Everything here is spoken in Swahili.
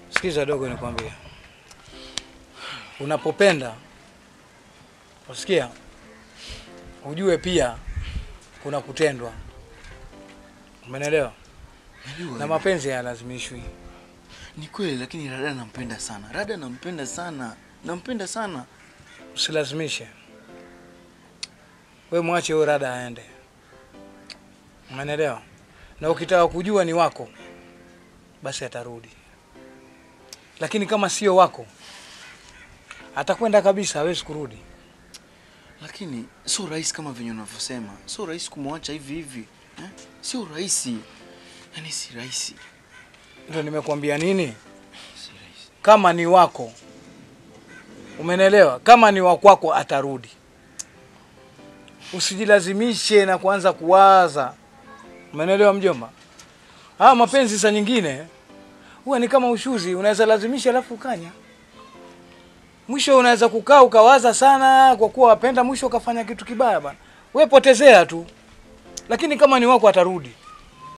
Sikiza dogo, nikwambie, unapopenda usikia, ujue pia kuna kutendwa. Umenielewa? Najua Na mapenzi hayalazimishwi. ni kweli, lakini Rada nampenda sana. Rada nampenda sana, nampenda sana. Usilazimishe, we mwache huyo rada aende. Umenielewa? Na ukitaka kujua ni wako, basi atarudi, lakini kama sio wako atakwenda kabisa, hawezi kurudi. Lakini sio rahisi kama venye unavyosema, sio rahisi kumwacha hivi hivi eh? Sio rahisi, yaani si rahisi, Ndio nimekuambia nini, si rahisi. kama ni wako, umenielewa? Kama ni wa kwako atarudi. Usijilazimishe na kuanza kuwaza, umenielewa mjomba? Haya mapenzi saa nyingine huwa ni kama ushuzi, unaweza lazimisha alafu ukanya, mwisho unaweza kukaa ukawaza sana kwa kuwa wapenda, mwisho ukafanya kitu kibaya bana. We potezea tu, lakini kama ni wako atarudi.